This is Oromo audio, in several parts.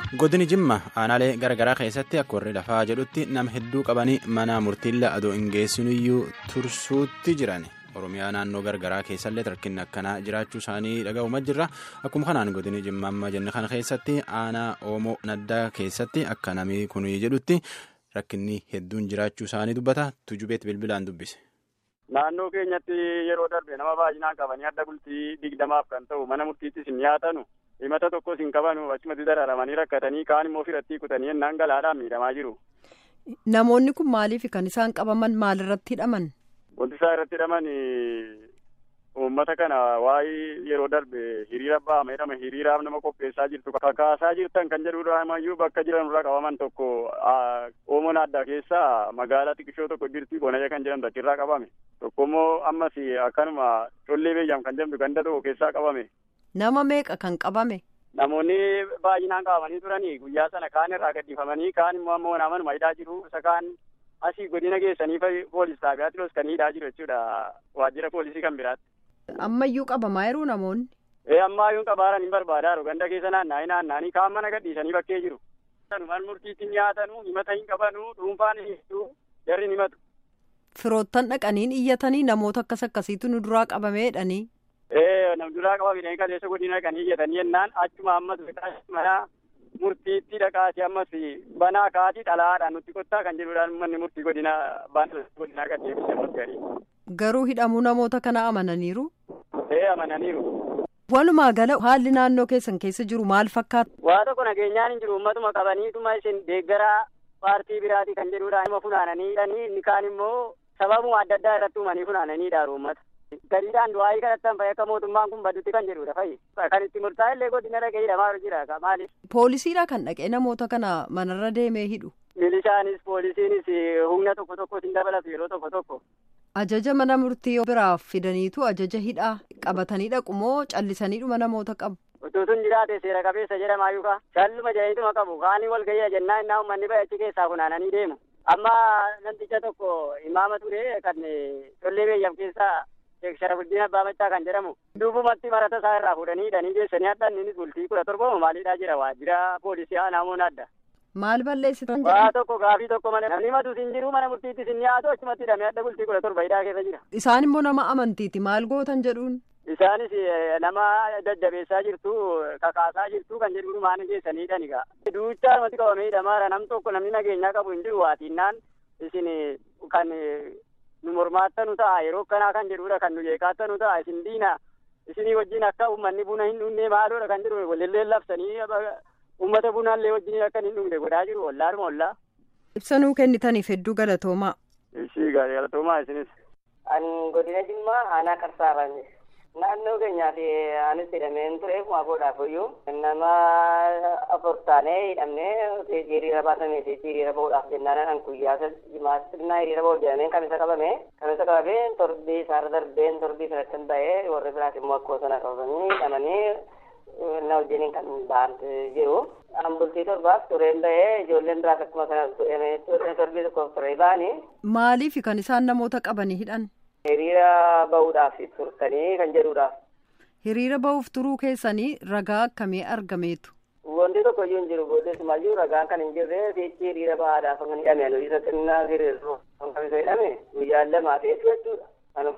godini jimma aanaalee garagaraa keessatti akka warri lafaa jedhutti nama hedduu qabanii mana murtiilla adoo hin geessinuyyuu tursuutti jiran oromiyaa naannoo garagaraa keessallee rakkinni akkanaa jiraachuu isaanii dhaga'uuma jirra akkuma kanaan godini jimma amma jenne kana keessatti aanaa oomoo naddaa keessatti akka namni kun jedhutti rakkinni hedduun jiraachuu isaanii dubbata tujubeet bilbilaan dubbise. Naannoo keenyatti yeroo darbe nama baay'inaan qabanii adda bultii digdamaaf kan ta'u mana murtiittis hin dhiyaatanu himata tokkos hin qabanu achumatti dararamanii rakkatanii kaan immoo firatti kutanii ennaan galaadhaan miidhamaa jiru. Namoonni kun maaliif kan isaan qabaman maalirratti hidhaman? Wanti isaan irratti hidhaman uummata kana waa'ee yeroo darbe hiriira ba'ama jedhama hiriiraaf nama qopheessaa jirtu kakaasaa jirtan kan jedhudha ammayyuu bakka jiran irraa qabaman tokko oomoo addaa keessaa magaalaa xiqqishoo tokko jirti bonayya kan jedhamtu achirraa qabame tokko immoo ammas akkanuma collee beeyyaam kan jedhamtu ganda tokko keessaa qabame. Nama meeqa kan qabame? Namoonni baay'inaan qabamanii turanii guyyaa sana kaan irraa gaddifamanii kaan immoo ammoo namanuma hidhaa jiru isa kaan asii godina geessanii poolis xaabiyaatti los kan hidhaa jiru jechuudha waajjira poolisii kan biraatti. Ammayyuu qabamaa jiruu namoonni? Ee ammayyuu qabaaran hin barbaadaa ganda keessa naanna'anii naanna'anii kaan mana gadhiisanii bakkee jiru. Mana murtiitti nyaatanu himata hin qabanu dhuunfaan hin jarri hin himatu. Firoottan dhaqaniin iyyatanii namoota akkas akkasiitu nu duraa qabameedhanii. Ee nam duraa qabamanii kaleessa godina dhaqanii iyyatanii jennaan achuma ammas mana murtiitti dhaqaati ammas banaa kaatii dhalaadhaan nutti kottaa kan jedhudhaan manni murtii godina baanaa godinaa kan deebisee ammas garii. Garuu hidhamuu namoota kana amananiiru? Ee amananiiru. Walumaa gala haalli naannoo keessan keessa jiru maal fakkaata? Waa tokko nageenyaan hin jiru uummatuma qabaniituma isin deeggaraa paartii biraatii kan jedhudha nama funaananii hidhanii inni kaan immoo sababuma adda addaa irratti uumanii funaananii dhaaru uummata. Gadiidhaan du'aayii kadhattan fa'i akka mootummaan kun baddutti kan jedhudha fa'i. Kan itti murtaa'e illee godina dhaqee hidhamaa jira maaliif? Poolisiidha kan dhaqee namoota kana manarra deemee hidhu. Milishaanis poolisiinis humna tokko tokko hin dabalatu yeroo tokko tokko. Ajaja mana murtii biraaf fidaniitu ajaja hidhaa qabatanii dhaqu moo callisaniidhuma namoota qabu? Utuutuun jiraate seera qabeessa jedhamaa yookaan shalluma jedhaniituma qabu kaanii wal gahii jennaan innaa uummanni bayachi keessaa funaananii deemu. Amma namticha tokko imaama ture kan tollee beeyyam keessaa Sheek Sharafuddin Abbaa Machaa kan jedhamu duubumatti marata isaa irraa fuudhanii hidhanii geessanii adda innis bultii kudha torba maaliidhaa jira waajjira poolisii namoonni adda. Maal balleessitan Waa tokko gaafii tokko malee namni matu hin jiru mana murtiitti sin dhiyaatu achumatti hidhamee adda bultii kudha torba hidhaa keessa jira. Isaan immoo nama amantiiti maal gootan jedhuun. Isaanis nama daddabeessaa jirtu kakaasaa jirtu kan jedhu maani geessanii hidhan egaa. Duuchaa namatti qabamee hidhamaara nam tokko namni nageenyaa qabu hin jiru waatiinnaan isin kan nu mormaattanu ta'a yeroo akkanaa kan jedhudha kan nu jeeqaattanu ta'a isin diina isinii wajjin akka uummanni buna hin dhugne maaloodha kan jedhu walillee labsanii uummata bunaallee wajjin akka hin dhugne godhaa jiru ollaadhuma ollaa. Ibsanuu kennitaniif hedduu galatoomaa. Ishii galatoomaa isinis. Ani godina Jimmaa aanaa Qarsaarraan naannoo keenyaa fi anis hidhameen ture kuma boodhaaf iyyuu nama afur taanee hidhamnee hiriira baasamee fi hiriira bahuudhaaf jennaan an guyyaa jimaa sirnaa hiriira bahuuf jedhameen kamisa qabame kamisa qabamee torbii isaarra darbeen torbii sanatti ba'ee warri biraas immoo akkoo sana qabamanii hidhamanii na wajjiniin kan ba'an jiru. An bultii torbaaf tureen ba'ee ijoolleen biraas akkuma kana torbii tokkoof turee ba'anii. Maaliif kan isaan namoota qabanii hidhan? Hiriira bahuudhaaf turtanii kan jedhudha. Hiriira bahuuf turuu keessanii ragaa akkamii argameetu? Wanti tokko iyyuu hin jiru booddeessumayyuu ragaan kan hin jirre fiichi hiriira bahaadhaaf kan hidhame isa xinnaa hiriirru kan kamisa hidhame guyyaan lamaa ta'eef jechuudha. Kan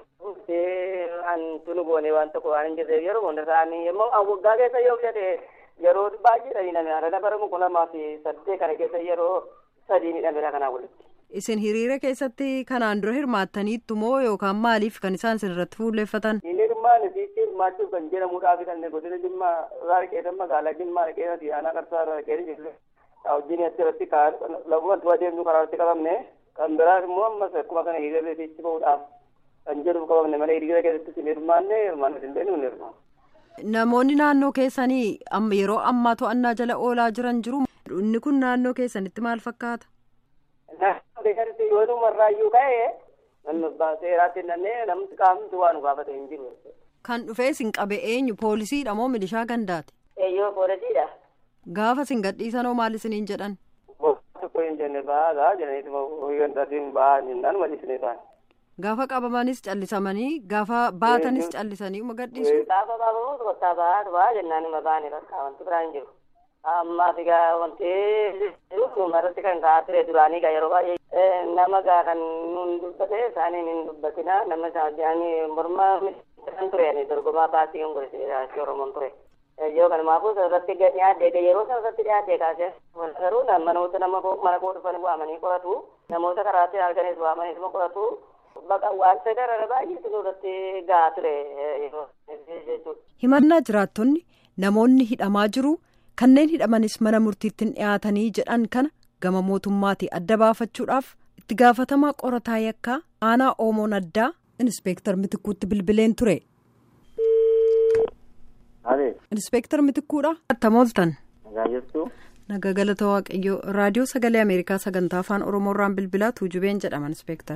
an tunu goone waan tokko waan hin jirreef yeroo hunda isaanii immoo waggaa keessa yoo fudhate yeroo baay'eedha hidhame harana bara kuma lamaa fi saddeet kana keessa yeroo sadii hidhamedha kanaa walitti. Isin hiriira keessatti kanaan dura hirmaattaniittu moo yookaan maaliif kan isaan isinirratti fuulleeffatan? Inni dhimmaan isiitti hirmaachuuf kan jedhamuudhaaf kan godina Jimmaa irraa dhaqeetan magaalaa Jimmaa dhaqeeti aanaa qarsaa irraa dhaqeeti jirre. Wajjin asirratti lafumattuu adeemnu karaa irratti qabamne kan biraas immoo ammas akkuma kana hiriira isiitti bahuudhaaf kan jedhuuf qabamne malee hiriira keessatti isin hirmaanne hirmaanne hin beeknu hin hirmaanne. Namoonni naannoo keessanii yeroo ammaa to'annaa jala oolaa jiran jiru. Inni kun naannoo keessanitti maal fakkaata? Naannoo keessatti yoo dhumarraayyuu ka'e namni seeraatti nannee namni qaamni waan nu gaafate hin jiru. Kan dhufee isin qabe eenyu poolisiidha moo milishaa gandaati? Eeyyoo poolisiidha. Gaafa isin gadhiisanoo maal isiniin jedhan? Tokko hin jenne ba'aa jedhaniituma hoyyantaatiin ba'aa jennaan malisnee ba'an. Gaafa qabamanis callisamanii gaafa baatanis callisanii uma gadhiisu. Gaafa baafamu tokkottaa ba'aa ba'aa jennaan ima baane bakka wanti biraa hin jiru. Ammaaf egaa wanti irratti kan ka'aa ture duraanii egaa yeroo baay'ee nama egaa kan nuun dubbate isaaniin hin dubbatina nama isaanii morma kan ture dorgomaa baasii kan godhate Oromoon ture. Yoo kanumaafuu irratti dhiyaate yeroo sana irratti dhiyaate kaasee garuu namoota nama mana koo dhufan waamanii qoratu namoota karaatti arganis waamanii nama qoratu baqa wanta gara baay'eetu nurratti gahaa ture jechuudha. Himannaa jiraattonni namoonni hidhamaa jiru kanneen hidhamanis mana murtiitti dhiyaatanii jedhan kana gama mootummaatii adda baafachuudhaaf itti gaafatamaa qorataa yakkaa aanaa oomoon addaa inspeektar mitikkuutti bilbileen ture. inspeektar mitikkuudha. attam ooltan. naga galata waaqayyoo raadiyoo sagalee ameerikaa sagantaa afaan oromoorraan bilbilaa tuujubeen jedhaman inspeektar.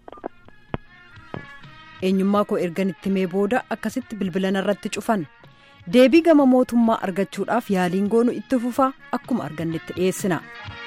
eenyummaa koo ergan itti mee booda akkasitti bilbilan irratti cufan deebii gama mootummaa argachuudhaaf yaaliin goonu itti fufaa akkuma argannetti dhiyeessina.